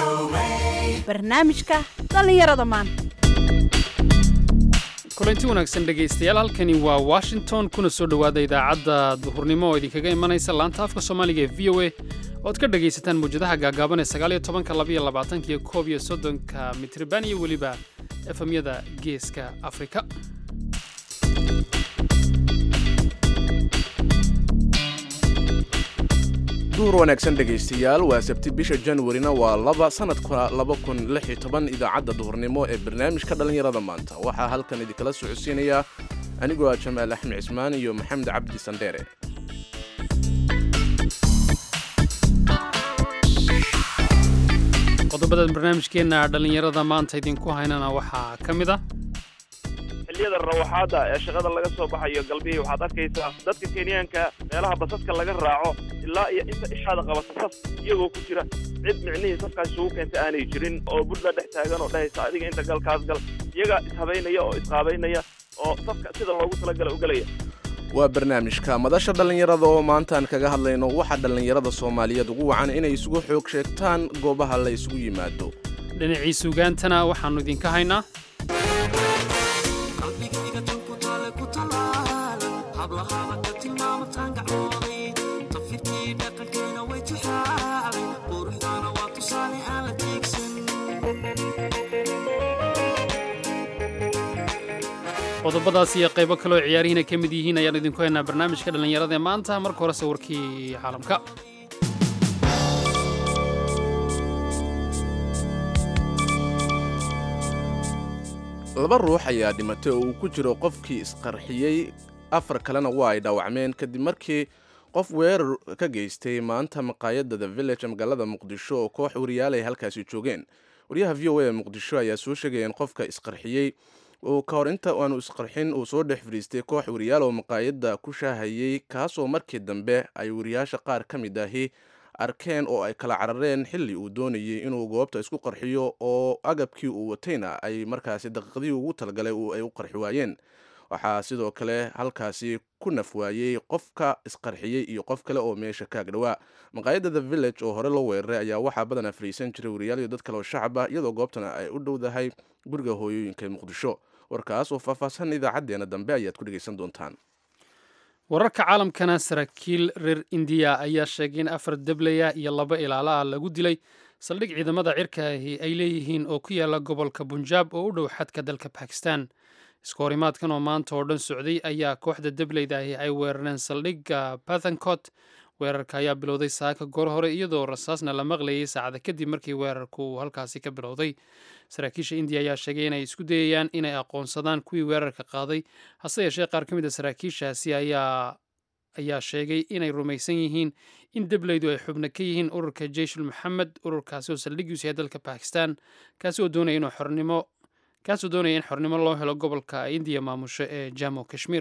barnaamijka dhallinyarada maanta kulanti wanaagsan dhegaystayaal halkani waa washington kuna soo dhowaada idaacadda duhurnimo oo idinkaga imanaysa laanta afka soomaaliga ee v o a ood ka dhagaysataan mawjadaha gaagaaban ee sagaaliyo tobanka labaiyo labaatanka iyo koob iyo soddonka mitriban iyo weliba efemyada geeska afrika duur wanaagsan dhegaystayaal waa sabti bisha januarina waa laba sanadka laba kun lix iyo toban idaacadda duhurnimo ee barnaamijka dhallinyarada maanta waxaa halkan idinkala socodsiinayaa anigoo ah jamaal axmed cismaan iyo maxamed cabdi sandheere qodobada barnaamijkeenna dhallinyarada maanta idinku haynana waxaa ka mid ah xilliyada rawaxaada ee shaqada laga soo baxayo galbihii waxaad arkaysaa dadka kenyaanka meelaha basaska laga raaco ilaa iyo inta ishaada qabata saf iyagoo ku jira cid micnihii safkaas isugu keenta aanay jirin oo budla dhex taagan oo dhahaysa adiga inta galkaas gal iyagaa ishabaynaya oo isqaabaynaya oo safka sida loogu talagala u gelaya waa barnaamijka madasha dhallinyarada oo maantaan kaga hadlayno waxaa dhallinyarada soomaaliyeed ugu wacan inay isugu xoog sheegtaan goobaha la isugu yimaado dhinacii suugaantana waxaannu idinka haynaa qodobadaas iyo qaybo kaleoo ciyaarihiina ka mid yihiin ayaan idinku haynaa barnaamijka dhallinyarada ee maanta marka hore sawirkii caalamka laba ruux ayaa dhimatay oo uu ku jiro qofkii isqarxiyey afar kalena waa ay dhaawacmeen kadib markii qof weerar ka geystay maanta maqaayadda the village magaalada muqdisho oo koox wariyaal ay halkaasi joogeen wariyaha v o a ee muqdisho ayaa soo sheegaya in qofka isqarxiyey uu ka hor inta aanu isqarxin uu soo dhex fadhiistay koox wariyaal oo maqaayadda ku shaahayey kaasoo markii dambe ay wariyaasha qaar ka mid ahi arkeen oo ay kala carareen xilli uu doonayey inuu goobta isku qarxiyo oo agabkii uu watayna ay markaasi daqiiqdii ugu talagalay ay u qarxi waayeen waxaa sidoo kale halkaasi ku naf waayey qofka isqarxiyey iyo qof kale oo meesha kaag dhowaa maqaayadda the village oo hore loo weeraray ayaa waxaa badanaa fadhiisan jiray wariyaal iyo dad kale oo shacab ah iyadoo goobtana ay u dhowdahay guriga hooyooyinka ee muqdisho warkaas oo faahfaahsan idaacaddeena dambe ayaad ku dhegaysan doontaan wararka caalamkana saraakiil reer indiya ayaa sheegay in afar deblaya iyo laba ilaalo ah lagu dilay saldhig ciidamada cirka ahi ay leeyihiin oo ku yaala gobolka bunjaab oo u dhow xadka dalka bakistan isku horimaadkan oo maanta oo dhan socday ayaa kooxda debleyda ahi ay weerareen saldhigga bathancot weerarka ayaa bilowday saaka goor hore iyadoo rasaasna la maqlayay saacada kadib markii weerarku uu halkaasi ka bilowday saraakiisha indiya ayaa sheegay inay isku dayayaan inay aqoonsadaan kuwii weerarka qaaday hase yeeshee qaar ka mid a saraakiishaasi ayaa ayaa sheegay inay rumaysan yihiin in debleydu ay xubno ka yihiin ururka jeyshul maxamed ururkaasi oo saldhiggiisu yahay dalka bakistan kaasi oo doonaya inuu xornimo kaasoo doonaya in xornimo loo helo gobolka indiya maamusho ee jamo kashmir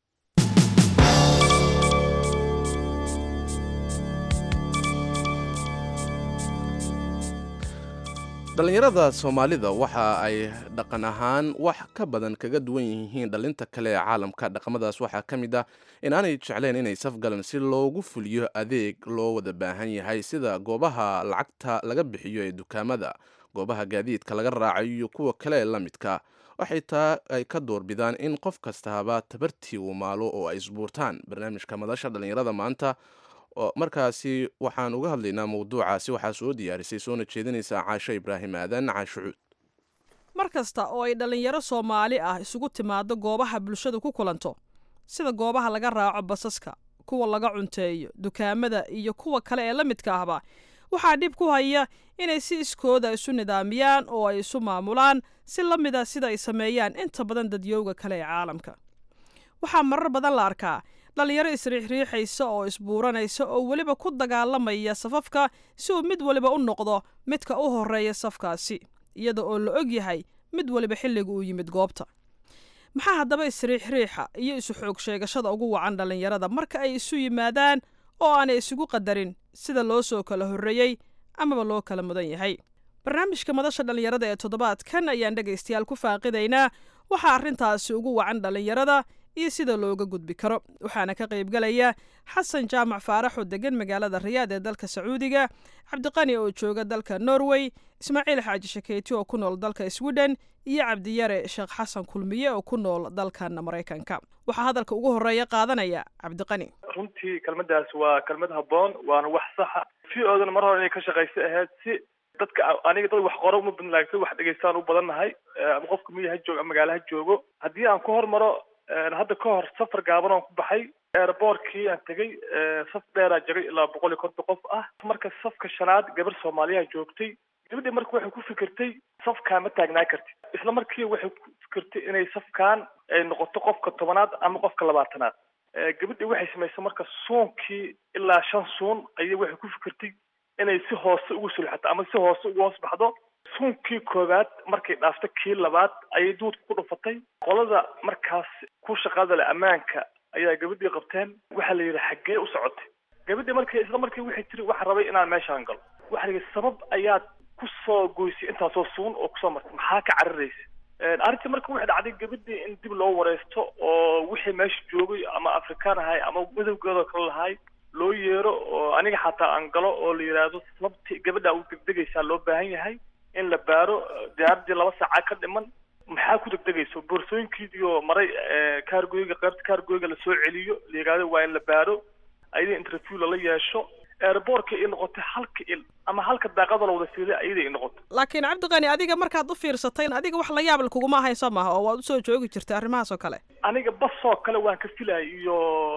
dhallinyarada soomaalida waxa ay dhaqan ahaan wax ka badan kaga duwan yihiin dhallinta kale ee caalamka dhaqamadaas waxaa ka mid ah inaanay jecleen inay safgalan si loogu fuliyo adeeg loo wada baahan yahay sida goobaha lacagta laga bixiyo ee dukaamada goobaha gaadiidka laga raacayo iyo kuwa kale ee la midka waxay taa ay ka doorbidaan in qof kastaaba tabartii uu maalo oo ay isbuurtaan barnaamijka madasha dhallinyarada maanta markaasi waxaan uga hadlaynaa mawduucaasi waxaa soo diyaarisay soona jeedinaysa caasho ibraahim aadan caashucuud mar kasta oo ay dhallinyaro soomaali ah isugu timaado goobaha bulshadu ku kulanto sida goobaha laga raaco basaska kuwa laga cunteeyo dukaamada iyo kuwa kale ee la midka ahba waxaa dhib ku haya inay si iskooda isu nidaamiyaan oo ay isu maamulaan si la mid a sida ay sameeyaan inta badan dadyowga kale ee caalamka waxaa marar badan la arkaa dhallinyaro isriixriixaysa oo isbuuranaysa oo weliba ku dagaalamaya safafka si uu mid waliba u noqdo midka u horeeya safkaasi iyada oo la og yahay mid waliba xilliga uu yimid goobta maxaa haddaba isriixriixa iyo isu xoog sheegashada ugu wacan dhallinyarada marka ay isu yimaadaan oo aanay isugu qadarin sida loo soo kala horreeyey amaba loo kala mudan yahay barnaamijka madasha dhallinyarada ee toddobaadkan ayaan dhegaystayaal ku faaqidaynaa waxaa arrintaasi ugu wacan dhallinyarada iyo sida looga gudbi karo waxaana ka qaybgalaya xasan jaamac faarax oo degan magaalada riyaad ee dalka sacuudiga cabdiqani oo jooga dalka norway ismaaciil xaaji shakeyti oo ku nool dalka sweden iyo cabdiyare sheekh xasan kulmiye oo ku nool dalkan maraykanka waxaa hadalka ugu horeeya qaadanaya cabdiqani runtii kelmadaas waa kelmad habboon waana wax saxa si oodana mar hore inay ka shaqaysa ahayd si dadka aniga dad wax qoro uma badn laakiin wax dhegaystaan u badan nahay ama qofka miya ha joogo ama magaalo ha joogo haddii aan ku hormaro hadda ka hor safar gaaban oon ku baxay airboortkii aan tegey saf dheeraa jiray ilaa boqol iyo konton qof ah marka safka shanaad gabar soomaaliyaa joogtay gabadhii marka waxay ku fikirtay safkaan ma taagnaa kartid isla markii waxay ku fikirtay inay safkaan ay noqoto qofka tobanaad ama qofka labaatanaad gabadhii waxay samaysay marka suunkii ilaa shan suun ayay waxay ku fikirtay inay si hoose ugu sulxato ama si hoose ugu hoos baxdo suunkii koowaad markay dhaafto kii labaad ayay duudka ku dhufatay qolada markaas ku shaqada leh ammaanka ayaa gabadhii qabteen waxaa la yidhi xaggee u socotay gabadhii markii isla markii waxay tiri waxaa rabay inaan meeshaan galo waxa la yidhi sabab ayaad ku soo goysay intaasoo suun oo kusoo martay maxaa ka cararaysa arrintii marka waxay dhacday gabadhii in dib loo wareysto oo wixii meesha joogay ama afrikaan ahay ama madowgeedoo kale lahay loo yeero oo aniga xataa aan galo oo la yidhaahdo sababti gabadha u degdegaysaa loo baahan yahay in la baaro diyaaradii laba saaca ka dhiman maxaa ku degdegayso boorsooyinkiidiyo maray kaargoyga qaybta kaargoyga lasoo celiyo la yidhahdo waa in la baaro ayada interview lala yeesho airboortka ay noqotay halka il ama halka daaqada la wada fiilay ayada ay noqotay laakiin cabdiqani adiga markaad u fiirsatay adiga wax la yaabl kuguma hayso maha oo waad usoo joogi jirtay arrimahaas oo kale aniga basoo kale waan ka filayay iyo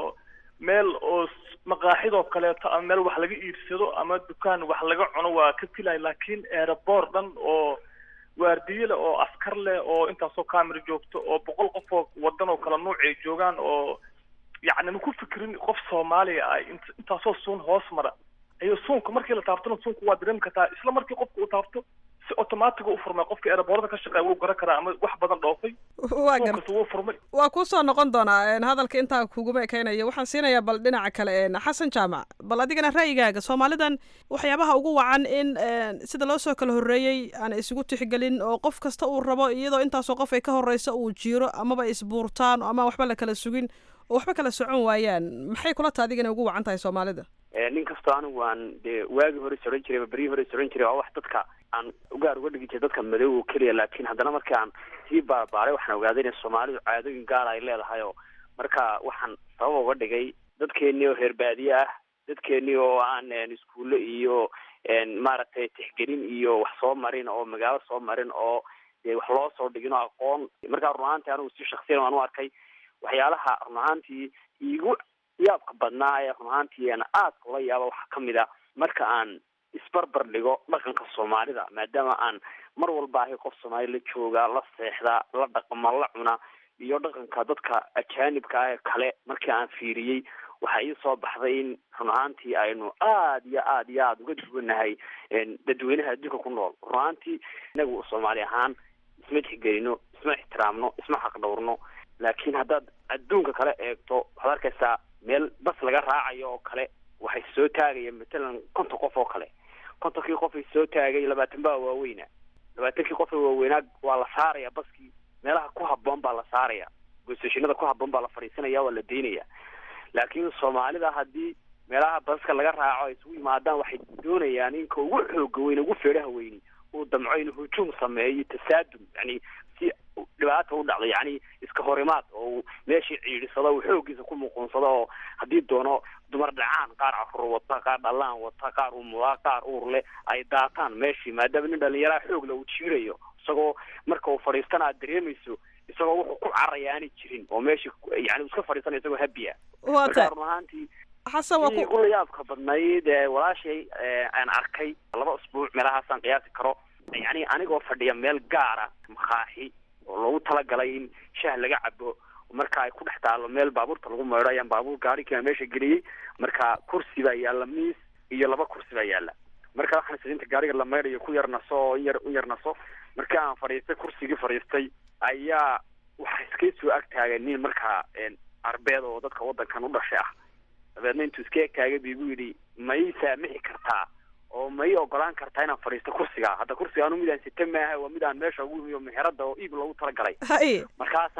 meel oo maqaaxidoo kaleeto ama meel wax laga iibsado ama dukaan wax laga cuno waa ka filaya laakiin airboor dhan oo waardiye leh oo askar leh oo intaasoo camera joogto oo boqol qof oo wadan oo kala nuuc ay joogaan oo yacni ma ku fikirin qof soomaaliya ah intaasoo suun hoos mara ayo suunka markii la taabtona suunka waa dareemi kartaa isla markii qofka uu taabto si automatic u furmay qofka airboorada ka shaqeeya wuu garan karaa ama wax badan dhoofay waa gar suunkasta wuu furmay waa kuusoo noqon doonaa hadalka intaa kuguma ekeynayo waxaan siinayaa bal dhinaca kale xasan jaamac bal adigana ra'yigaaga soomaalidan waxyaabaha ugu wacan in sida loo soo kala horreeyey aan isugu tixgelin oo qof kasta uu rabo iyadoo intaasoo qof ay ka horreysa uu jiiro amaba isbuurtaan ama waxba la kala sugin oo waxba kala socon waayaan maxay kula taha adigana ugu wacan tahay soomaalida nin kastoo anigu aan dee waagii hore soran jiray ama beryihii hore soran jiray waa wax dadka aan ugaar uga dhigi jiray dadka madow oo keliya laakiin haddana markii aan sii baarbaaray waxaan ogaaday inay soomaalidu caadooyin gaara ay leedahay oo marka waxaan sabab uga dhigay dadkeenii oo reer baadiye ah dadkeenii oo aan iskuulle iyo maaragtay tixgelin iyo wax soo marin oo magaalo soo marin oo dee wax loo soo dhigin oo aqoon markaa run ahaantii anigu si shaksiyan waan u arkay waxyaalaha run ahaantii iigu yaabka badnaa ee run ahaantii aan aadka ula yaaba waxaa kamid a marka aan isbarbar dhigo dhaqanka soomaalida maadaama aan mar walba ahay qof soomaali la jooga la seexda la dhaqma la cuna iyo dhaqanka dadka ajaanibka ah ee kale markii aan fiiriyey waxaa ii soo baxday in run ahaantii aynu aada iyo aada iyo aada uga duwanahay dadweynaha adduunka ku nool run ahaantii inagu soomaali ahaan isma tixgelino isma ixtiraamno isma xaqdhowrno laakiin haddaad adduunka kale eegto waxaad arkaysaa meel bas laga raacayo oo kale waxay soo taagaya matalan konton qof oo kale kontonkii qof ay soo taagay labaatan baa waaweyna labaatankii qof ee waaweynaa waa la saaraya baskii meelaha ku habboon baa la saaraya goosashinada ku habboon baa la fadhiisanaya waa la daynaya laakiin soomaalida haddii meelaha baska laga raaco ay isugu yimaadaan waxay doonayaan inka ugu xooga weyn ugu feedhaha weyni uu damco inuu hujuum sameeyo tasaadum yani si dhibaata u dhacdo yani iska horimaad oo uu meeshii ciidhisado uu xoogiisa ku muquunsado oo haddii doono dumar dhacaan qaar carruur wata qaar dhalaan wata qaar umudaa qaar uur leh ay daataan meeshii maadaama nin dhalinyaraha xoogla uu jiirayo isagoo marka uu fadhiistana aad dareemayso isagoo wuxuu ku caraya aanay jirin oo meeshii yani uu iska fadhiisanaya isagoo habiya waa marka ta run ahaantii xasan waa sidii ku ula yaabka badnayd ee walaashay aan arkay laba usbuuc meelahaasaan qiyaasi karo yani anigoo fadhiya meel gaara makaaxi oo loogu talagalay in shaah laga cabo marka ay ku dhex taalo meel baabuurta lagu maydho ayaan baabuur gaarikiina meesha geliyey marka kursi baa yaalla miis iyo laba kursi baa yaalla marka waxaan sidinta gaariga la maydhayo ku yar naso oo in yar u yar naso markii aan fadhiistay kursigii fadhiistay ayaa waxa iska soo ag taagay nin markaa arbeed oo dadka waddankan u dhashay ah dabeedna intuu iska eg taagay bu igu yidhi ma ii saamixi kartaa oo ma ii ogolaan kartaa inaan fadhiisto kursiga hadda kursiga anu midaan sita maaha waa midaan meesha ugu yimi oo meherada oo iib loogu talagalay haye markaasaan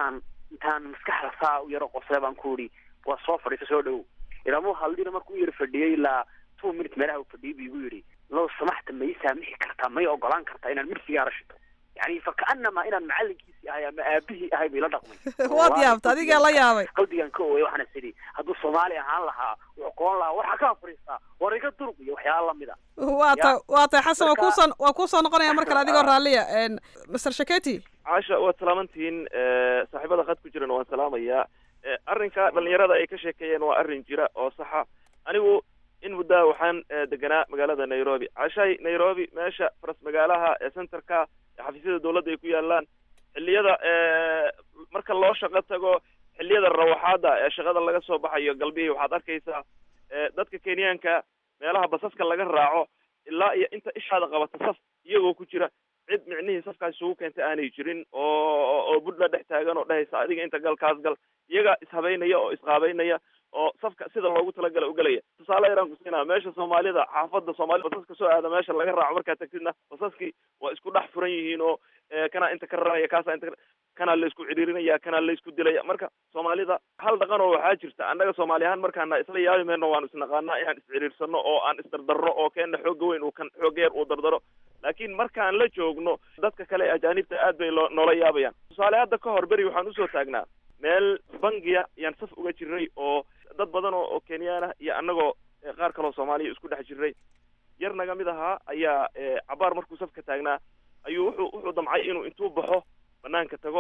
intaan maskaxda saa u yaro qosle baan ku idhi waa soo fadhiisa soo dhowow ilaamuu haldina markuu u yar fadhiyey ilaa two minutes meelaha uu fadhiyey bu igu yidhi low samaxta ma ii saamixi kartaa ma ii ogolaan kartaa inaan mir sigaara shito yani fakaanamaa inaan macalinkiisii ahay ama aabihii ahay bu ila dhaqmay waad yaabta adigaa la yaabay qalbigan ka ooyay waxaana sidhi hadduu soomaali ahaan lahaa wuxuu qoon lahaa waxaa ka fadhiistaa war iga durug iyo waxyaala lamid a waa ta waa tay xasan waa Marka- kuusoo waa kuusoo noqonaya mar kale adigoo raalliya master shaketi caasha waad salaamantihiin saaxiibada khad ku jirana waan salaamayaa Eh, arrinka dhalinyarada ay ka sheekeeyeen waa arrin jira oo saxa anigu in muddaa waxaan eh, deganaa magaalada nairobi caashahay nairobi meesha faras magaalaha ee centerka ee xafiisyada dowladda ay ku yaalaan xilliyada eh, marka loo shaqo tago xilliyada rawaxaada ee shaqada laga soo baxayo galbihii waxaad arkaysaa eh, dadka kenyaanka meelaha basaska laga raaco ilaa iyo inta ishaada qabata saf iyagoo ku jira cid micnihii safkaas isugu keentay aanay jirin oo oo budla dhex taagan oo dhehaysa adiga inta gal kaas gal iyaga ishabaynaya oo isqaabaynaya oo safka sida loogu talagala ugelaya tusaale yaraan ku siinaa meesha soomaalida xaafada soomaalida basaska soo aada meesha laga raaco markaad tagtidna basaskii waa isku dhex furan yihiin oo eh, kanaa inta ka raraya kaasaa inta ka kanaa la isku cidhiirinaya kanaa la isku dilaya marka soomaalida hal dhaqan oo waxaa jirta annaga soomaali ahaan markaana isla yaabi mayno waanu isnaqaanaa inaan iscidhiirsano oo aan isdardarro oo keena xooga weyn uu kan xooga yar uu dardaro laakiin markaan la joogno dadka kale ee ajaanibta aad bay loo noola yaabayaan tusaale hadda ka hor beri waxaan usoo taagnaa meel bangiya yaan saf uga jiray oo dad badan oo oo kenyaan ah iyo annagoo eh, qaar kaloo soomaaliya isku dhex jiray yar naga mid ahaa ayaa eh, cabaar markuu safka taagnaa ayuu wuxuu wuxuu damcay inuu intuu baxo banaanka tago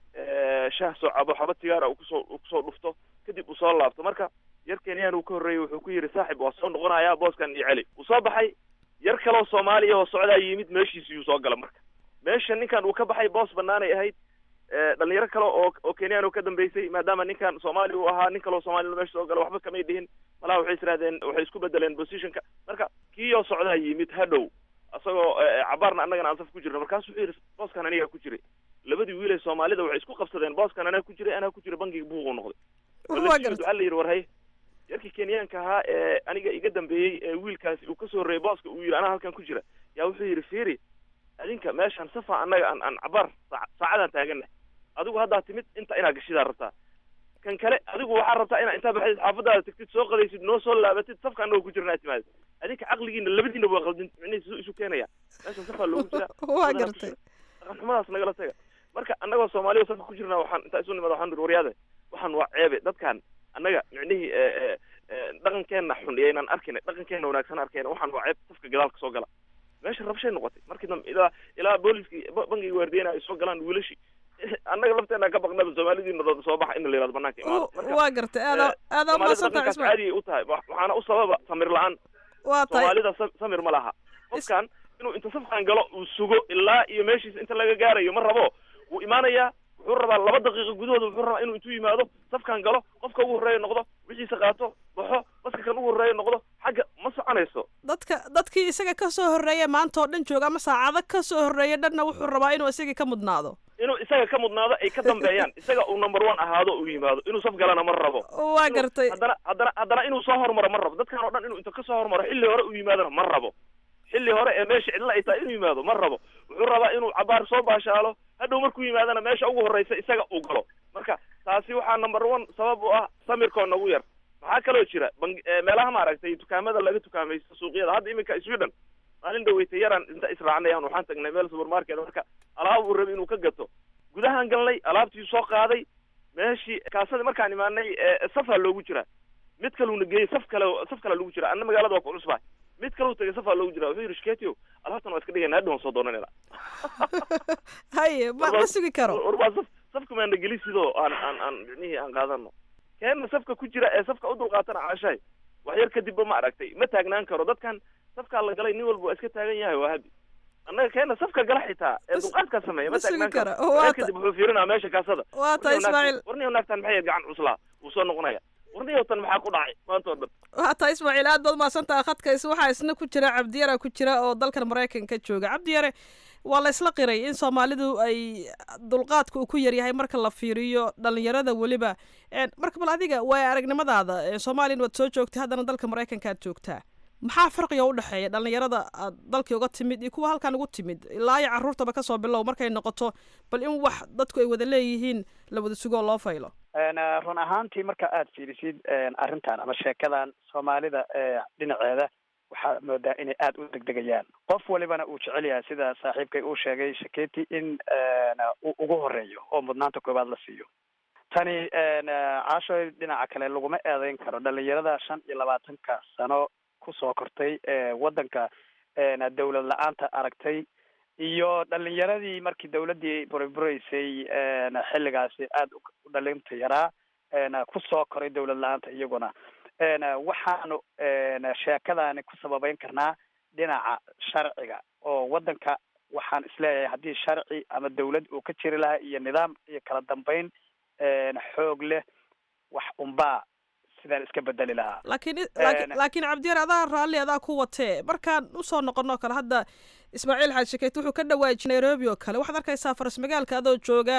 eh, shaah soo cabo xaba tigaara uu kusoo uu kusoo dhufto kadib uu soo laabto marka yar kenyaan uu ka horreeyey wuxuu ku yidhi saaxib waa soo noqonayaa booskan iyo celi uu soo baxay yar kaloo soomaaliya oo socdaa yimid meeshiisiyuu soo gala marka meesha ninkan uu ka baxay boos banaanay ahayd eh, dhalinyaro kale oo oo kenyaan oo ka dambeysay maadaama ninkan soomaali uu ahaa nin kaloo soomaalina meesha soo gala waxba kamay dhihin malaha waxay israadeen waxay isku bedeleen positionka marka kii oo socdaa yimid hadhow isagoo eh, cabaarna annagana aan saf ku jirno markaasu wuxuu yidhi booskan anigaa ku jiray labadii wiil ee soomaalida waxay isku qabsadeen booskan anaa ku jiray anaa ku jira bangiga buuquu noqday Waa Wala gartay. waxaa la yidhi war hay yarkii kenyaanka ahaa ee aniga iga dambeeyey ee wiilkaasi uu kasoo horreeyey booska uu yidhi anaa halkan ku jira yaa wuxuu yidhi fiiri adinka meeshaan safa annaga aan aan cabaar saac- saacadaan taagannahay adigu haddaa timid inta inaa gashidaa rabtaa kan kale adigu waxaa rabtaa inaa intaa baxdid xaafadaada tagtid soo qadaysid noo soo laabatid safka annagoo ku jirna aad timaadid adinka caqligiina labadiina waa qaldin micnihiis isu- isu keenaya meeshan safaa loogu jira waa badanaa ku gartay jira. dhaqan xumadaas nagala taga marka annagoo soomaaliya safka ku jirna waxaan intaa isu nimada waxaan nidhi waryaade waxaan waa ceebe dadkan annaga micnihii eh, eh, eh, dhaqankeenna xun iyo inaan arkina dhaqankeenna wanaagsan arkayna waxaan waa ceeb safka gadaalka soo gala meesha rabshay noqotay markii dambe ilaa ilaa booliskii ba- bangiga waardiyena ay soo galaan wiilashii annaga lafteena ka baqnaba soomaalidiina dooda soo baxa in la yihahdo banaanka imaado marka waa gartay aadaa aadaa soomaalida umaadsanta dhaqankaas ismail caadi ay u tahay wa- waxaana u sababa samir la-aan waa tahay soomaalida sa- samir ma laha qofkan inuu inta safkan galo uu sugo ilaa iyo meeshiisa inta laga gaarayo ma rabo wuu imaanayaa wuxuu rabaa laba daqiiqo gudahooda wuxuu rabaa inuu intuu yimaado safkan galo qofka ugu horreeya noqdo wixiisa qaato baxo baska kan ugu horreeya noqdo xagga ma soconayso dadka dadkii isaga ka soo horreeya maanta oo dhan jooga ama saacado ka soo horreeya dhanna wuxuu rabaa inuu isagii ka mudnaado inuu isaga ka mudnaado ay ka dambeeyaan isaga uu number one ahaado uu yimaado inuu saf galana ma rabo waa Inuu- gartay haddana haddana haddana inuu soo hormaro ma rabo dadkan oo dhan inuu inta ka soo hormaro xilli hore uu yimaadona ma rabo xilli hore ee meesha cidla ay tahay inuu yimaado ma rabo wuxuu rabaa inuu cabaar soo baashaalo hadhow markuu yimaadana meesha ugu horreysa isaga uu galo marka taasi waxaa number one sabab u ah samirkoo nagu yar maxaa kaloo jira bang- eh, meelaha maaragtay dukaamada laga tukaamaysto suuqyada hadda iminka sweden maalin dhaweytay yaraan inta israacnayaan waxaan tagnay meel supermarket marka alaab uu rabay inuu ka gato gudahaan galnay alaabtii soo qaaday meeshii kaasada markaan imaanay eh, safaa loogu jiraa mid kaluuna geeyey saf kale saf kale lagu jira anna magaalada waa ku cusbaa mid kaleu tagay safaa loogu jira wuxuu yidhi shiketio alaabtan waa iska dhigayna hadhow waan soo doonanayna haye ma ma sugi karo war waa saf safka maana geli sidoo aan aan aan micnihii aan qaadano keenna safka ku jira ee safka u dulqaatana caashahay wax yar kadibba ma aragtay ma taagnaan karo dadkan safkaa la galay nin walba waa iska taagan yahay waa habi annaga keenna safka gala xitaa ee Mas- dulqaadkaa sameeya ma ma taagnaan sugi karo karo. wax Waa yar ta- kadib wuxuu fiirinaa meesha kaasada waa tahay ismaaciil warniyo naagtan maxay gacan cuslaa wuu soo noqonaya warniyo tan maxaa ku dhacay maanta oo dhan waa tahay ismaaciil aad baad mahadsantaha khadka is waxaa isna ku jira cabdiyara ku jira oo dalkan maraykanka jooga cabdiyare waa la isla qiray in soomaalidu ay dulqaadka uu ku yaryahay marka la fiiriyo dhalinyarada weliba En, marka bal adiga waay aragnimadaada En, soomaaliyana waad soo joogtay haddana dalka maraykanka aad joogtaa maxaa farqiga u dhexeeya dhallinyarada aad dalkii uga timid iyo kuwa halkan ugu timid ilaa iyo carruurtaba kasoo bilow markay noqoto bal in wax dadku ay wada leeyihiin la wada sugoo loo faylo run ahaantii marka aad fiirisid arrintan ama sheekadan soomaalida dhinaceeda waxaa moodaa inay aada u degdegayaan qof walibana uu jecel yahay sida saaxiibkay uu sheegay shaketi in uu ugu horeeyo oo mudnaanta koowaad la siiyo tani caashoy dhinaca kale laguma eedeyn karo dhalinyarada shan iyo labaatanka sano kusoo kortay waddanka dawlad la-aanta aragtay iyo dhalinyaradii markii dawladdii buriburaysay xilligaasi aada u dhalinta yaraa kusoo koray dawlad la-aanta iyaguna waxaanu sheekadaani ku sababeyn karnaa dhinaca sharciga oo waddanka waxaan isleeyahay haddii sharci ama dawlad uu ka jiri lahaa iyo nidaam iyo kala dambeyn xoog leh wax unbaa sidaan iska bedeli lahaa laakiin laakiin laakiin cabdiyar adaa raalli adaa ku watee markaan usoo noqonoo kale hadda ismaaciil xaaj shakeyt wuxuu ka dhawaajiyay nairobi oo kale waxaad arkaysaa faras magaalka adoo jooga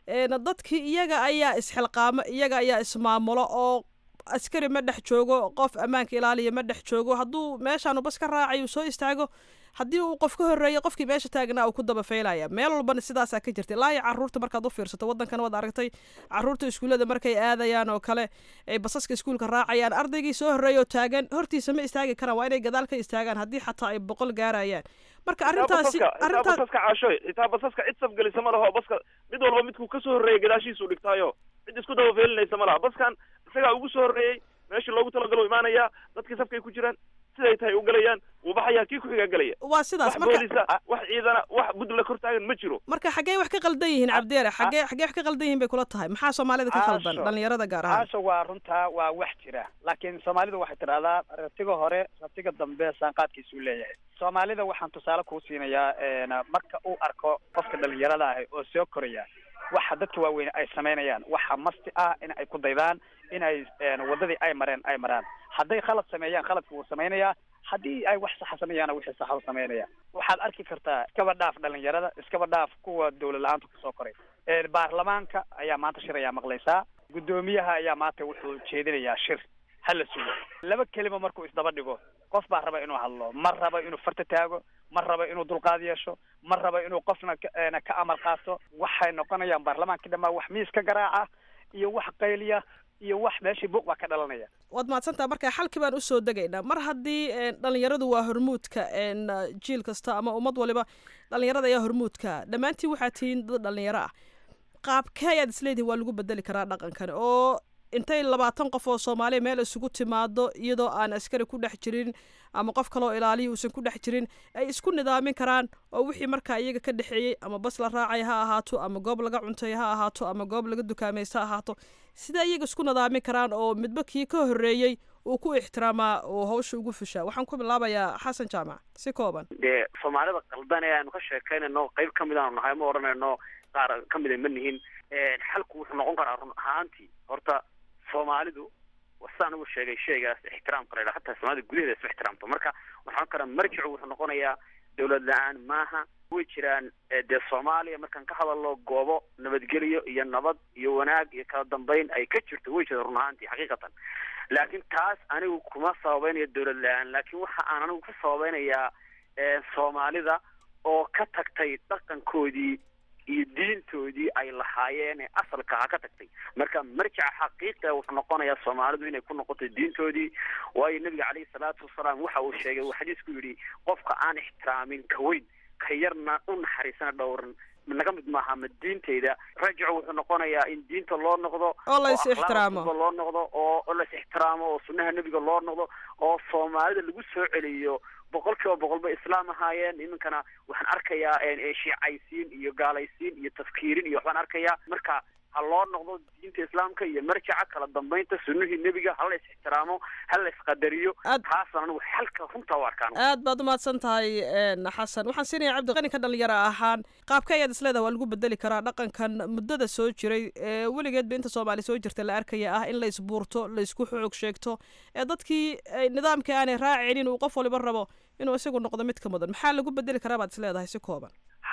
dadkii iyaga ayaa isxilqaamo iyaga ayaa ismaamulo oo askari ma dhex joogo qof ammaanka ilaaliya ma dhex joogo hadduu meeshaanu bas ka raacay uu soo istaago haddii uu qof ka horreeyay qofkii meesha taagnaa uu ku daba faylaya meel walbana sidaasaa ka jirta ilaa iyo carruurta markaad u fiirsato waddankan waad aragtay carruurta iskuullada markay aadayaan oo kale ay basaska iskuulka raacayaan ardaygii soo horreeya oo taagan hortiisa ma istaagi karaan waa inay gadaal ka istaagaan haddii xataa ay boqol gaarayaan marka arrintaasi arrintaas basaska caashoy xitaa basaska cid safgelisa ma laho baska mid walba midkuu kasoo horreeyay gadaashiisuu dhigtaayo cid isku daba feelinaysa ma laha baskan isagaa ugu soo horreeyey meeshii loogu talagalo imaanayaa dadkii safkay ku jiraan siday tahay u galayaan wuu baxayaa kii ku xigaa gelaya waa sidaas wax marka boolisa wax ciidana wax gudla kor taagan ma jiro marka xaggee wax ka qaldan yihiin cabdeere xaggee xaggee wax ka qaldan yihiin bay kula tahay maxaa soomaalida ka khaldan Caasho. dhalinyarada gaar ahaan caasho waa runtaa waa wax jira laakiin soomaalidu waxay tidhahdaa ratiga hore ratiga dambe saanqaadkiisuu leeyahay soomaalida waxaan tusaale kuu siinayaa marka uu arko qofka dhalinyarada ahi oo soo koraya waxa dadka waaweyn ay samaynayaan waxa masti ah in ay ku daydaan in ay wadadii ay mareen ay maraan hadday khalad sameeyaan khaladka wuu samaynayaa haddii ay wax saxa sameeyaana wixii saxa u samaynaya waxaad arki kartaa iskaba dhaaf dhalinyarada iskaba dhaaf kuwa dawlad la-aanta kusoo koray baarlamaanka ayaa maanta shir ayaa maqlaysaa guddoomiyaha ayaa maanta wuxuu jeedinayaa shir hala sugo laba kelima markuu isdaba dhigo qof baa raba inuu hadlo ma raba inuu farta taago ma raba inuu dulqaad yeesho ma raba inuu qofna ka- eh, ka amal qaato waxay noqonayaan baarlamaankii dhammaa wax miis ka garaaca iyo wax qayliya iyo wax meeshii buuq baa ka dhalanaya waad mahadsantaha marka xalkii baan usoo degaynaa mar haddii een, dhalinyaradu waa hormuudka een, uh, jiil kasta ama ummad waliba dhalinyarada ayaa hormuudka dhammaantiin waxaad tihiin dad dhalinyaro ah qaabkee ayaad isleedihin waa lagu bedeli karaa dhaqankan oo intay labaatan qof oo soomaaliya meel isugu timaado iyadoo aan askari ku dhex jirin ama qof kaloo ilaaliya uusan ku dhex jirin ay isku nidaamin karaan oo wixii markaa iyaga ka dhexeeyey ama bas la raacay ha ahaato ama goob laga cuntay ha ahaato ama goob laga dukaamaysta ha ahaato sida iyaga isku nidaamin karaan oo midba kii ka horreeyey uu ku ixtiraamaa oo hawsha ugu fushaa waxaan ku bilaabayaa xasan jaamac si kooban dee soomaalida qaldan ee aanu ka sheekaynayno qayb ka mid aanu nahay ma odhanayno qaar ka mid a ma nihin xalku wuxuu noqon karaa run ahaantii horta soomaalidu sidaan ugu sheegay sheygaas ixtiraamka la yidhaha hataa soomaalida gudaheeda isma ixtiraamto marka waxaan karaa marjicu wuxuu noqonayaa dawlad la-aan maaha way jiraan eh, dee soomaaliya markaan ka hadalno goobo nabadgelyo iyo nabad iyo wanaag iyo kala dambeyn ay ka jirto way jiraan run ahaantii xaqiiqatan laakiin taas anigu kuma sababeynayo dawlad la-aan laakiin waxa aan anigu ku sababeynayaa eh, soomaalida oo ka tagtay dhaqankoodii iyo diintoodii ay lahaayeen ee asalka ha ka tagtay marka marjica xaqiiqa wuxuu noqonayaa soomaalidu inay ku noqoto diintoodii waayo nebiga caleyhi salaatu wasalaam waxa uu sheegay uu xadiisku yidhi qofka aan ixtiraamin ka weyn ka yarna u naxariisana dhowran naga mid maaha ma diinteyda rajicu wuxuu noqonayaa in diinta loo noqdo oo la is akhlaaqda ixtiraamo suuba loo noqdo oo oo la is ixtiraamo oo sunnaha nebiga loo noqdo oo soomaalida lagu soo celiyo boqol kiiba boqol bay islaam ahaayeen iminkana waxaan arkayaa eh, shiicaysiin iyo gaalaysiin iyo tafkiirin iyo waxbaan arkayaa marka ha loo noqdo diinta islaamka iyo marjaca kala dambeynta sunnihii nebiga ha la is ixtiraamo ha la isqadariyo Aad- taasaan anigu xalka runta u arkaan aad baad umahadsan tahay een, xasan waxaan siinaya cabdiqani ka dhalinyaro ahaan qaabka ayaad isleedaha waa lagu bedeli karaa dhaqankan muddada soo jiray ee weligeedba inta soomaali soo jirta la arkaya ah in la isbuurto la isku xoog sheegto ee dadkii ay nidaamkii aanay raacinin uu qof waliba rabo inuu isagu noqdo mid ka mudan maxaa lagu bedeli karaa baad isleedahay si kooban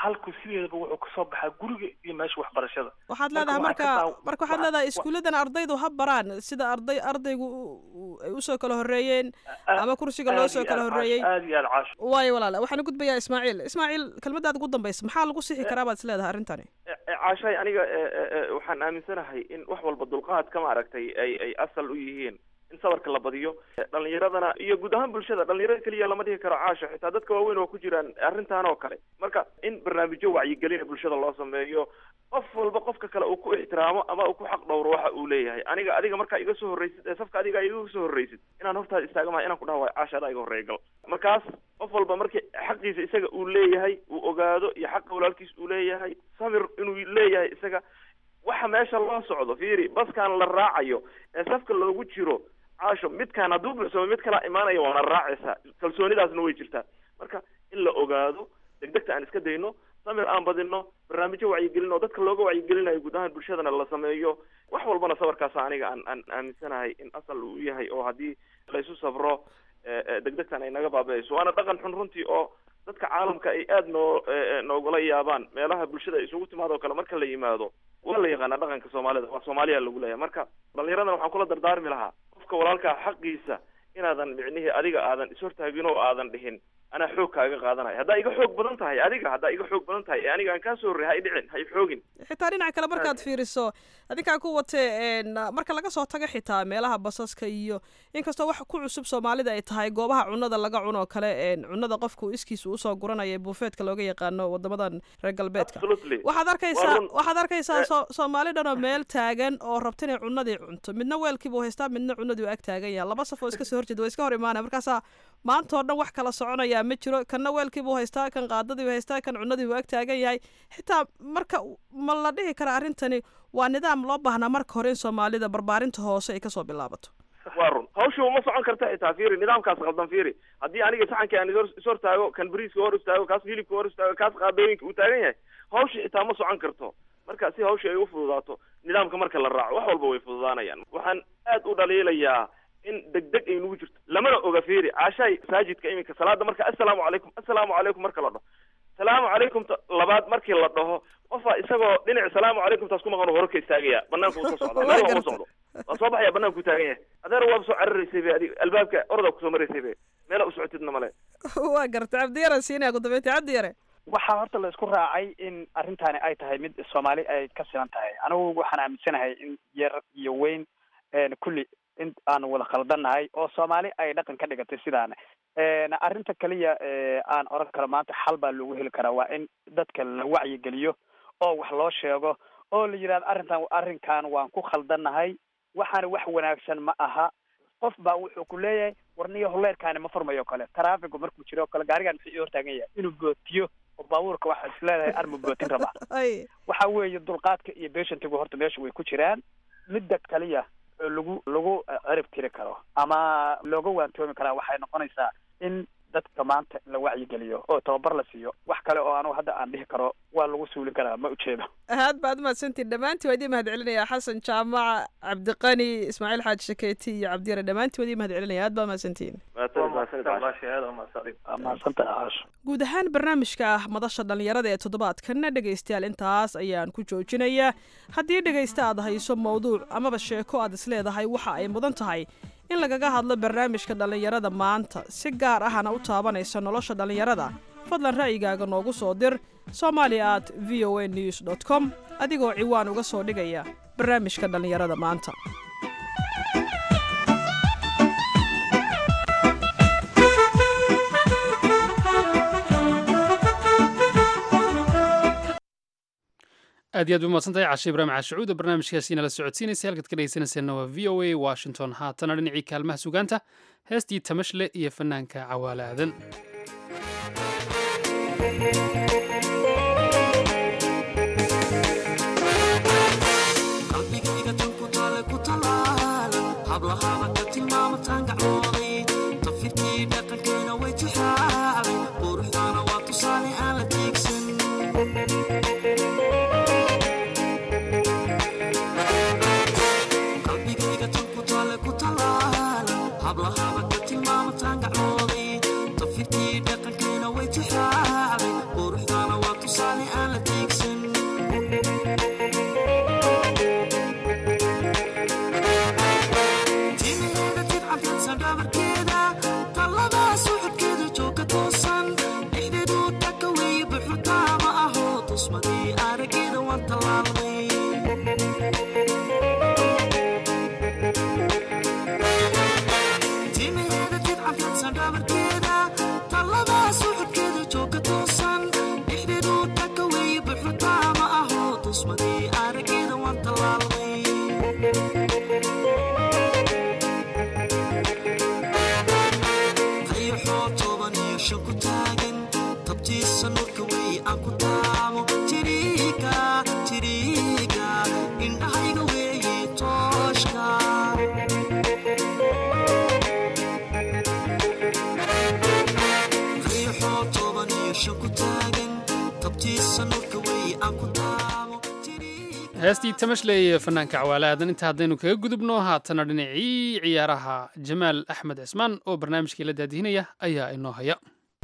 xalku sideedaba wuxuu kasoo baxaa guriga iyo meesha waxbarashada waxaad Marka leedahay waxaa marka ka daa- marka waxaad wa- leedahay wa- iskuulladan ardaydu ha baraan sida arday ardaygu u- u- ay usoo kala horreeyeen Aad- ama kursiga loo aad soo iyo kala aad caasho, horreeyey aad iyo aad caasho waayo walaale waxaan u gudbayaa ismaaciil ismaaciil kelmadaada ugu dambaysa maxaa lagu sixi karaa baad is leedahay arrintani caashay aniga e- e- e, waxaan aaminsanahay in wax walba dulqaadka maaragtay ay ay asal u yihiin in sabarka la badiyo dhalinyaradana iyo guud ahaan bulshada dhalinyarada keliya lama dhihi karo caasho xitaa dadka waaweyn oo ku jiraan arrintan oo kale marka in barnaamijyo wacyigelina bulshada loo sameeyo qof walba qofka kale uu ku ixtiraamo ama uu ku xaq dhowro waxa uu leeyahay aniga adiga markaa iga soo horreysid ee safka adiga iga soo horreysid inaan hortaada istaagamaha inaan ku dhaha waay caasha adaa iga horreeya gal markaas qof walba markii xaqiisa isaga uu leeyahay uu ogaado iyo xaqa walaalkiis uu leeyahay samir inuu leeyahay isaga waxa meesha loo socdo fiiri baskaan la raacayo ee safka loogu jiro caasho midkaan hadduu buuxsamo mid kala imaanaya waana raacaysaa kalsoonidaasna way jirtaa marka in la ogaado degdegta aan iska dayno samir aan badino barnaamijyo wacyigelin oo dadka looga wacyigelinayo guud ahaan bulshadana la sameeyo wax walbana sabarkaasa aniga aan aan aaminsanahay in asal uu yahay oo haddii laysu safro e, e, degdegtan ay naga baabi'ayso waana dhaqan xun runtii oo dadka caalamka ay aada noo e, e, noogula yaabaan meelaha bulshada ay isugu timaado kale marka la yimaado waa la yaqaanaa dhaqanka soomaalida waa soomaaliya lagu leeyahay marka dhalinyaradana waxaan kula dardaarmi lahaa qofka walaalkaa xaqiisa inaadan micnihii adiga aadan ishortaagin oo aadan dhihin anaa xoog kaaga qaadanaya haddaa iga xoog badan tahay adiga haddaa iga xoog badan tahay ee aniga aan kaa soo horrey ha i dhicin ha i xoogin xitaa dhinaca kale markaad fiiriso adinkaa ku watee een, marka laga soo tago xitaa meelaha basaska iyo inkastoo wax ku cusub soomaalida ay tahay goobaha cunada laga cuno oo kale een, cunada qofku iskiisa usoo guranaya ee buufeetka looga yaqaano wadamadan reer galbeedka absolutely waxaad arkaysaa Waa run. waxaad arkaysaa Eh. so- soomaali dhan oo meel taagan oo rabta inay cunadii cunto midna weelkiibuu haystaa midna cunadii u ag taagan yahay laba saf oo iska soo horjeeda waa iska hor imaanaya markaasaa maanta oo dhan wax kala soconayaa ma jiro kanna weelkiibuu haystaa kan qaadadiibuu haystaa kan cunadii u ag taagan yahay xitaa marka ma la dhihi kara arrintani waa nidaam loo baahnaa marka hore in soomaalida barbaarinta hoose ay kasoo bilaabato waa run hawsha uma socon karta xitaa fiiri nidaamkaas qaldan fiiri haddii aniga saxanka aan ishor ishor taago kan bariiska hor istaago kaas hilibka hor istaago kaas qaadooyinka uu taagan yahay hawsha xitaa ma socon karto marka si hawsha ay u fududaato nidaamka marka la raaco wax walba way fududaanayaan waxaan aad u dhaliilayaa in degdeg ay nugu jirto lamana oga fiiri caashaay masaajidka iminka salaada marka assalaamu calaykum assalaamu calaykum marka la dhaho salaamu calaykum ta- labaad markii la dhaho qofaa isagoo dhinac salaamu calaykum taas ku maqan hore ka istaagaya banaanka uu soo socdaa meel waa uma socdo waa soo baxaya banaanku taagan yahay adeer waaba soo cararaysay be adiga albaabka ordaa kusoo maraysay be meela u socotidna male waa garta cabdiyare siinaya ku dambeyntii cabdiyare waxaa horta la isku raacay in arrintaani ay tahay mid soomaali ay ka siman tahay anigu waxaan aaminsanahay in yar iyo weyn een, kulli in aan wada khaldannahay oo soomaali ay dhaqan ka dhigatay sidaan een, arrinta kaliya ee, aan oran karo maanta xal baa loogu heli karaa waa in dadka la wacyigeliyo oo wax loo sheego oo la yidhahdo arrintan arrinkan waan ku khaldannahay waxaana wax wanaagsan ma aha qof baa wuxuu ku leeyahay warniyo holeerkaani ma furmayo o kale taraafigu markuu jiro o kale gaarigan muxuu ii hortaagan yahay inuu bootiyo oo baabuurka waxaa is leedahay arma bootin raba ay waxa weeye dulqaadka iyo beshantigu horta meesha way ku jiraan midda kaliya oo lagu lagu eh, cirib tiri karo ama looga waantoomi karaa waxay noqonaysaa in dadka maanta la wacyigeliyo oo tababar la siiyo wax kale oo anugu hadda aan dhihi karo waa lagu suulin karaa ma ujeedo aad baad umahadsantiin dhammaantiin waa idiin mahad celinaya xasan jaamac cabdiqani ismaaciil xaaji shakeeti iyo cabdiyare dhammaantiin waa idiin mahad celinaya aad baad umahadsantiin Mahadsanid, mahadsanid, Caasha. maasha aad waa mahadsanid waa mahadsantahay caasho guud ahaan barnaamijka ah madasha dhallinyarada ee toddobaadkanna dhegaystayaal intaas ayaan ku joojinayaa haddii dhegaysta aad hayso mowduuc amaba sheeko aad isleedahay waxa ay mudan tahay in lagaga hadlo barnaamijka dhallinyarada maanta si gaar ahana u taabanaysa nolosha dhallinyarada fadlan ra'yigaaga noogu soo dir somali at v o a news dot com adigoo ciwaan uga soo dhigaya barnaamijka dhallinyarada maanta aad iyo aad bay umahadsantahay cashe ibraahim caashacuud oo barnaamijkaasi nala socodsiinaysa halkaad ka dhegeysanayseena waa v o a washington haatana dhinacii kaalmaha sugaanta heestii tamashle iyo fanaanka cawaale aadan qalbigayga tan ku taale ku talaala hablahaaba ka tilmaamataan gacmooday tafirkii dhaqankeena way tixaalay quruxdaana waa tusaale aan la tiigsan qalbigayga tan ku taale ku talaala hablahaaba ka tilmaamataan gacmooday tafirkii dhaqankeena way tixaalay quruxdaana waa tusaale heestii tamashley ee fanaanka cawaale aadan inta haddaynu kaga gudubno haatana dhinacii ciyaaraha jamaal axmed cismaan oo barnaamijkii la daadihinaya ayaa inoo haya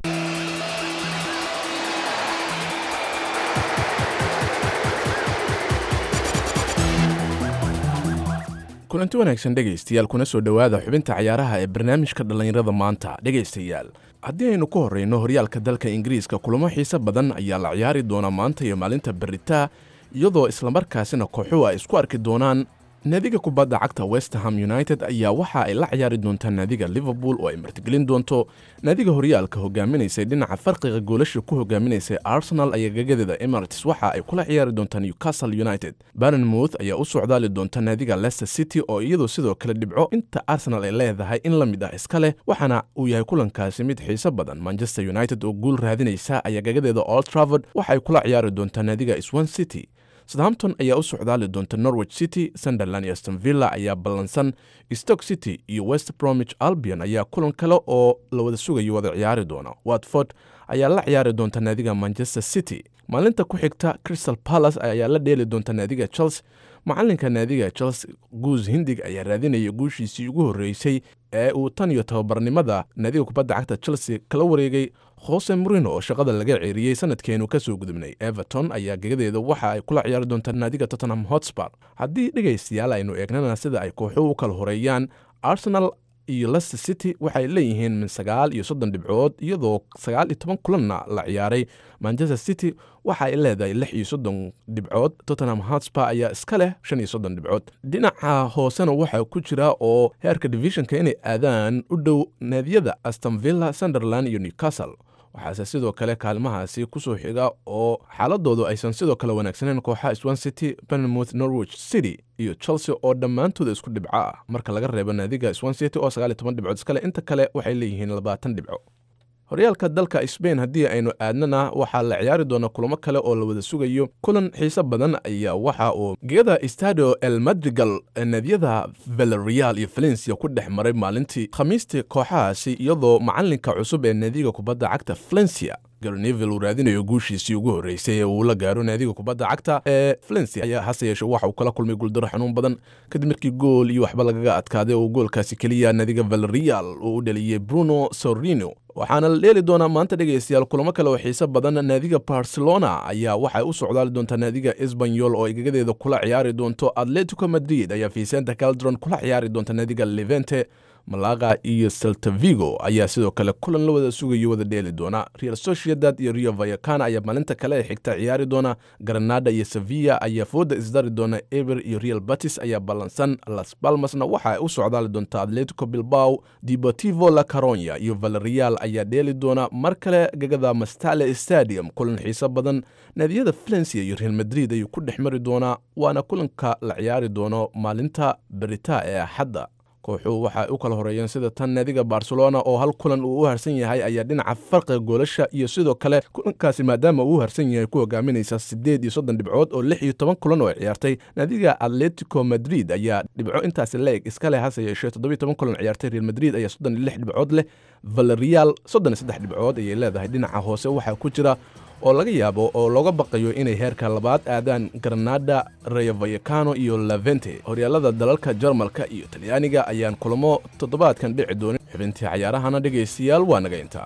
kulanti wanaagsan dhegaystayaal kuna soo dhowaada xubinta cayaaraha ee barnaamijka dhallinyarada maanta dhegaystayaal haddii aynu ku horreyno horyaalka dalka ingiriiska kulamo xiise badan ayaa la ciyaari doonaa maanta iyo maalinta beritaa iyadoo islamarkaasina kooxuhu ay isku arki doonaan naadiga kubadda cagta westerham united ayaa waxa ay la ciyaari doontaa naadiga liverpool oo ay martigelin doonto naadiga horyaalka hogaaminaysay dhinaca farqiga goolasha ku hogaaminaysay arsenal ayaa gagadeeda emirates waxa ay kula ciyaari doontaa newcastle united barnmouth ayaa u socdaali doonta naadiga leicester city oo iyadu sidoo kale dhibco inta arsenal ay leedahay in la mid ah iska leh waxaana uu yahay kulankaasi mid xiiso badan manchester united oo guul raadinaysa ayaa gagadeeda old travord waxa ay kula ciyaari doontaa naadiga swan city southampton ayaa u socdaali doonta norwich city sunderland iyo aston villa ayaa ballansan stoke city iyo west bromwich albion ayaa kulan kale oo la wada sugayo wada ciyaari doona watford ayaa la ciyaari doonta naadiga manchester city maalinta ku xigta crystal palace ayaa la dheeli doonta naadiga chelsea macalinka naadiga chelsea guus hindig ayaa raadinaya guushiisii ugu horreysay ee uu tan iyo tababarnimada naadiga kubadda cagta chelsea kala wareegay jose morino oo shaqada laga ceeriyey sanadkeenu ka soo gudubnay everton ayaa gegadeeda waxa ay kula ciyaari doontaa naadiga tottenham hotspur haddii dhegaystayaal aynu eegnana sida ay kooxuhu u kala horeeyaan arsenal iyo leicester city waxay leeyihiin min sagaal iyo soddon dhibcood iyadoo sagaal iyo toban kulanna la ciyaaray manchester city waxa ay leedahay lix iyo soddon dhibcood tottenham hotspur ayaa iska leh shan iyo soddon dhibcood dhinaca hoosena waxaa ku jira oo heerka divisionka inay aadaan u dhow naadiyada aston villa sunderland iyo newcastle waxaase sidoo kale kaalmahaasi kusoo xiga oo xaaladoodu aysan sidoo kale wanaagsaneyn kooxaha swan city benmouth norwich city iyo chelsea oo dhammaantooda isku dhibco ah marka laga reebo naadiga swan city oo sagaal iyo toban dhibcood iskale inta kale waxay leeyihiin labaatan dhibco horyaalka dalka sbain haddii aynu aadnana waxaa la ciyaari doona kulamo kale oo la wada sugayo kulan xiise badan ayaa waxa uu gegada stadio el madrigal naadiyada valereal iyo valencia ku dhex maray maalintii khamiistii kooxahaasi iyadoo macalinka cusub ee naadiga kubadda cagta valencia garnevil uu raadinayo guushiisii ugu horreysay ee uu la gaaro naadiga kubadda cagta ee valencia ayaa hase yeeshe waxa uu kala kulmay guuldaro xanuun badan kadib markii gool iyo waxba lagaga adkaaday oo goolkaasi keliya naadiga valereal uu u dhaliyey bruno sorino waxaana la dheeli doonaa maanta dhegaystayaal kulamo kale oo xiise badan naadiga barcelona ayaa waxay u socdaali doontaa naadiga esbanyol oo igagadeeda kula ciyaari doonto atletico madrid ayaa vicenta caldron kula ciyaari doonta naadiga levente malaga iyo seltavigo ayaa sidoo kale kulan la wada sugayo wada dheeli doona real sociedad iyo rio vayakana ayaa maalinta kale ee xigta ciyaari doona granada iyo sevilla ayaa fooda isdari doona eber iyo real batis ayaa ballansan las balmasna waxa ay u socdaali doonta atletico bilbao deportivo la caronya iyo valerial ayaa dheeli doona mar kale gegada mastale stadium kulan xiise badan naadiyada valencia iyo real madrid ayuu ku dhex mari doonaa waana kulanka la ciyaari doono maalinta berita ee axadda kooxuhu waxay u kala horeeyeen sida tan naadiga barcelona oo hal kulan uu u harsan yahay ayaa dhinaca farqiga goolasha iyo sidoo kale kulankaasi maadaama uu u harsan yahay ku hogaaminaysa siddeed iyo soddon dhibcood oo lix iyo toban kulan oo ay ciyaartay naadiga atletico madrid ayaa dhibco intaasi leeg iska leh hase yeeshee toddobiyo toban kulan ciyaartay real madrid ayaa soddon iyo lix dhibcood leh valerial soddon iyo saddex dhibcood ayay leedahay dhinaca hoose waxaa ku jira oo laga yaabo oo looga baqayo inay heerka labaad aadaan granada rayo vayakano iyo levente horyaalada dalalka jarmalka iyo talyaaniga ayaan kulamo toddobaadkan dhici doonin xubintii cayaarahana dhegaystayaal waa naga intaa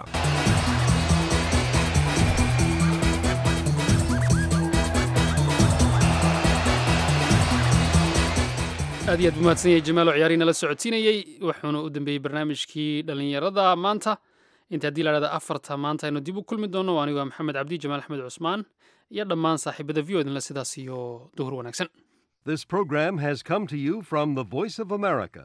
aad iyo aad buu mahadsan yahay jamaalo ciyaari nala socodsiinayey wuxuuna u dambeeyey barnaamijkii dhallinyarada maanta inta haddii la dhahda afarta maanta aynu dib u kulmi doonno anigu waa maxamed cabdi jamaal axmed cusmaan iyo dhammaan saaxiibada v o idinle sidaas iyo duhur wanaagsan This program has come to you from the Voice of America,